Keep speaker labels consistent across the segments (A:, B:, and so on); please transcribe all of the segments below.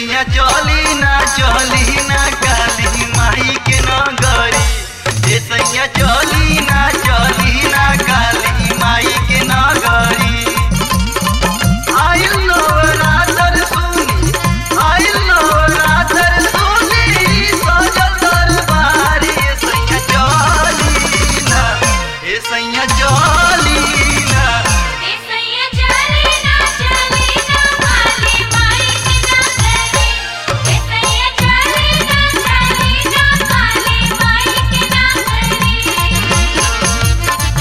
A: सैया चली ना चली ना काली माई के नगरी ए सैया चली ना चली ना काली माई के नगरी आइल नवरात्र सुनी आइल नवरात्र सुनी सजल दरबारी ए सैया चली ना ए सैया चली ना
B: ए सैया चली ना चली ना काली माई के नगरी ए सैया चली ना चली ना काली माई के नगरी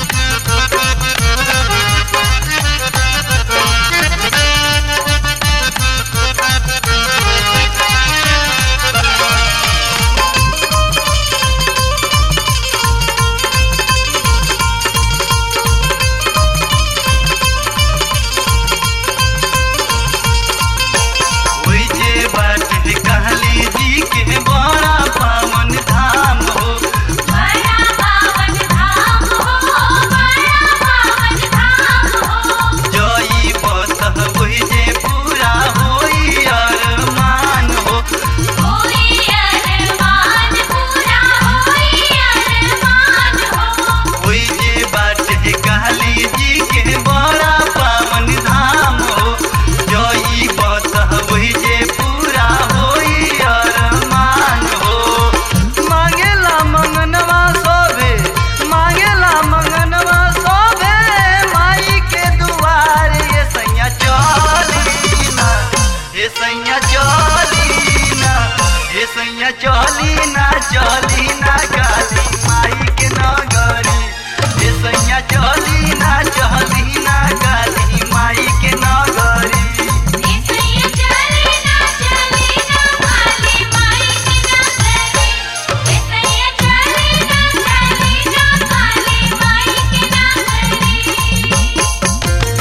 A: ओइ जे बाटे कहली जी के बड़ा पावन धाम हो
B: बड़ा पावन धाम हो बड़ा पावन धाम हो
A: जई बसह ओइ जे पूरा होई अरमान हो
B: होई अरमान पूरा होई अरमान हो
A: ओइ जे बाटे कहली जी के बड़ा पावन धाम हो जई बसह ओइ जे पूरा होई अरमान हो मांगेला मंगनवा सोभे मांगेला मंगनवा सोभे माई के दुआर ये सैया चली ना ये सैया चली ना ये सैया चली ना चली ना काली माई के नगरी ये सैया चली ना चली ना काली माई के नगरी
B: ए सैया चली ना चली ना काली माई के नगरी ए सैया चली ना चली ना काली माई के नगरी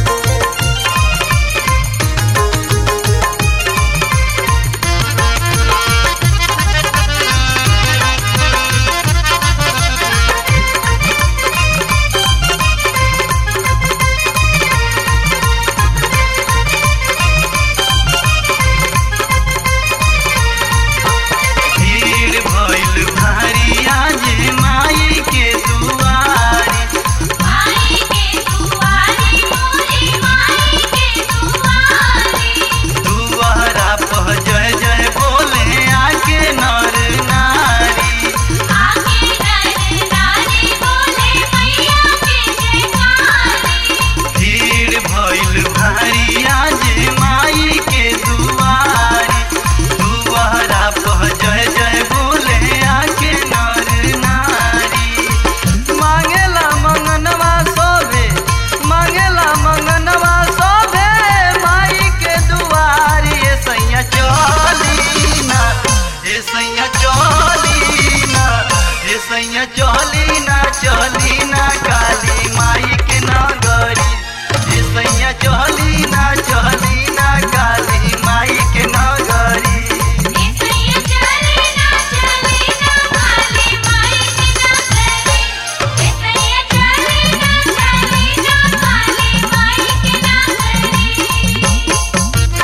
A: भीड़ भइल भारी आज माई के दुआरी
B: माई के दुआरी मोरी माई के दुआरी
A: दुआरा पर जय जय बोले आके नर नारी
B: आके नर नारी बोले मैया के जयकारी
A: भीड़ भइल भारी आज माई के दुआरी दुआरा पर जय जय बोले आके नर नारी मांगेला मंगनवा सोभे मांगेला मंगनवा सोभे माई के दुआरी ए सैया चली ना ए सैया चली ना ए सैया चली ना चली ना काली माई के नगरी ए सैया चली ना चली ना काली माई के नगरी
B: ए सैया चली ना चली ना काली माई के नगरी ए सैया चली ना चली ना काली माई के नगरी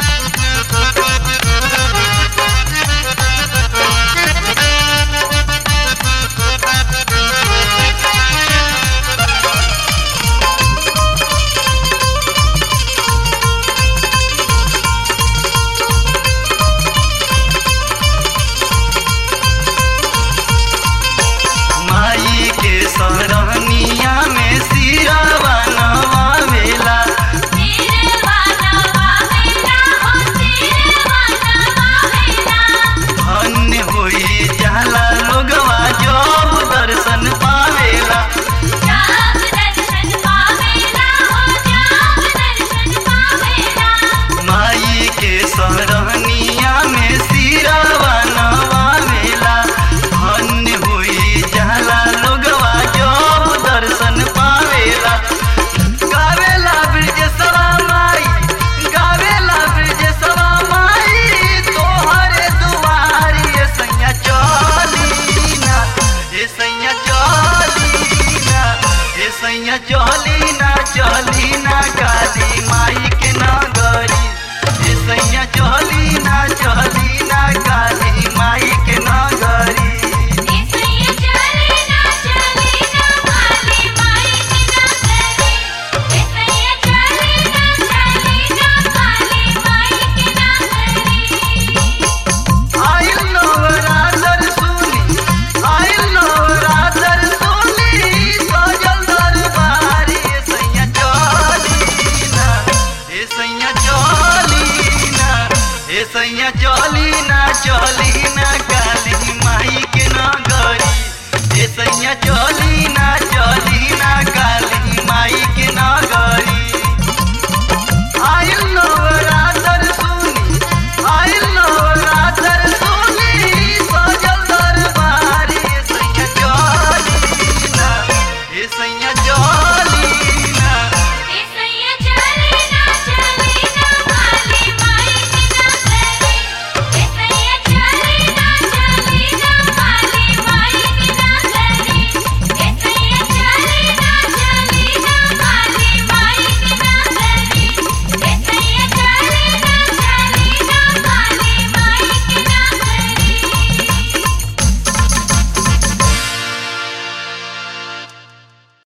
A: माई के सरहनिया में सिरावा नवावेला
B: सिरवाना वावेला हो सिरवाना वावेला
A: धन्य होई जाला लोगवा जब दर्शन पावेला
B: जाप दर्शन पावेला हो जाप दर्शन पावेला
A: माई के सरहनिया में सिरावा नवावेला धन्य होई जाला लोगवा जब दर्शन पावेला गावेला ब्रजेशवा माई गावेला ब्रजेशवा माई तोहरे दुआरी ए सैया चली ना ए सैया चली ना ए सैया चली ना चली ना काली माई के नगरी ए सैया चली सैया चली ना चली ना काली माई के नगरी ए सैया चली ना चली ना काली माई के नगरी आइल नवरातर सुनी आइल नवरातर सुनी सजल दरबारी ए सैया चली ना ए सैया